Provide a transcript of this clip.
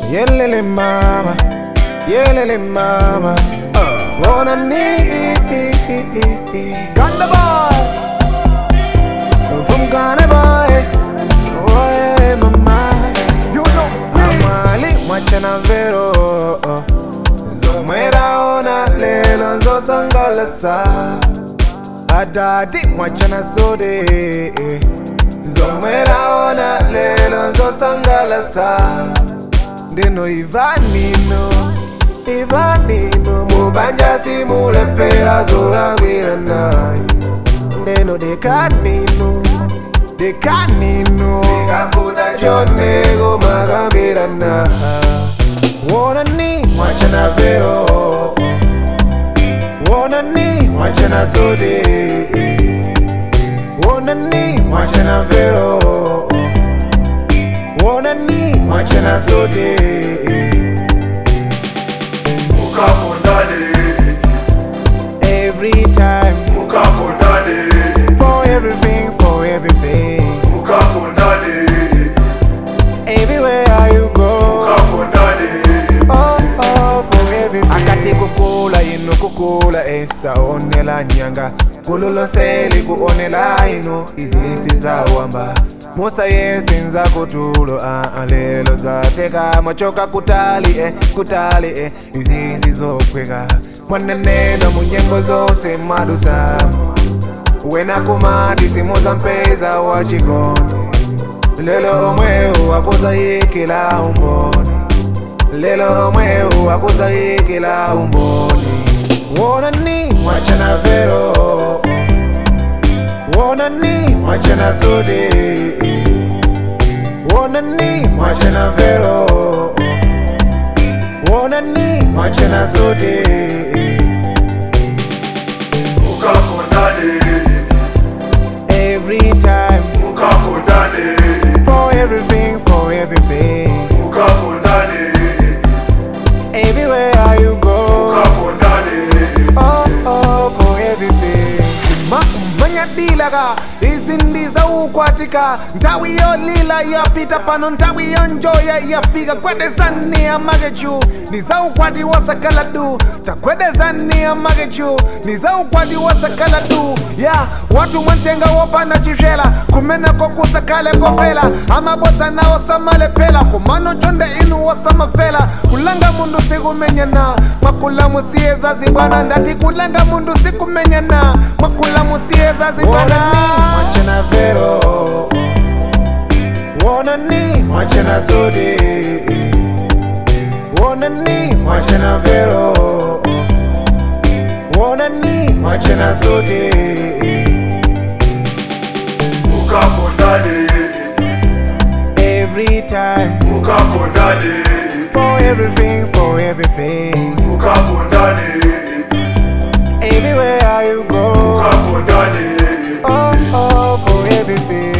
Yelele mama, yelele mama. Uh, wanna need Ghana boy, from Ghana boy. Oh yeah, mama, you know me. Amali mwachana vero, zomwera ona lelo nzosangalasa. Adadi mwachana sode, zomwera ona lelo nzosangalasa. Ndeno ivanino, ivanino, mubanja simulepera zolangwira nayi. Ndeno dekanino, dekanino, sikafuta chonego magambira na. Wona ni mwachana vero, wona ni mwachana sode, wona ni mwachana vero. Wona ni mwachana sote mukakondane Every time mukakondane For everything, for everything mukakondane Everywhere you go mukakondane Oh, oh, for everything Akati kukula ino kukula esa onela nyanga kululoseli kuonela ino izisi zawamba musa yesinza kutulo ah, ah, lelo zateka machoka kutali eh, kutali eh, izisi zokweka mwaneneno munyengo zose madusamu wena kumati simuza mpeza wa chikondi lelo omwewu akusayikila umboni lelo omwewu akusayikila umboni wona ni mwachana vero wona ni mwachana sode wona ni mwachana vero wona ni mwachana sode mukakondane every time mukakondane for everything for everything mukakondane everywhere you go mukakondane oh oh for everything ma manyadilaga izindiza ukwatika ntawi yolila yapita pano ntawi yonjoya yafika kwedezani amagechu niza ukwati wasakaladu takwedezani amagechu niza ukwati wasakaladu ya watu mwantenga wopana chivela kumena kokusakale kofela amabotsa nawo samalepela kumano chonde inu wasamafela kulanga mundu sikumenyana mwakula musiyeza zibwana ndati kulanga mundu sikumenyana mwakula musiyeza zibwana mwachana vero wona ni mwachana sode wona ni mwachana vero wona ni mwachana sode mukakondane every time mukakondane for everything for everything mukakondane everywhere you go mukakondane oh oh for everything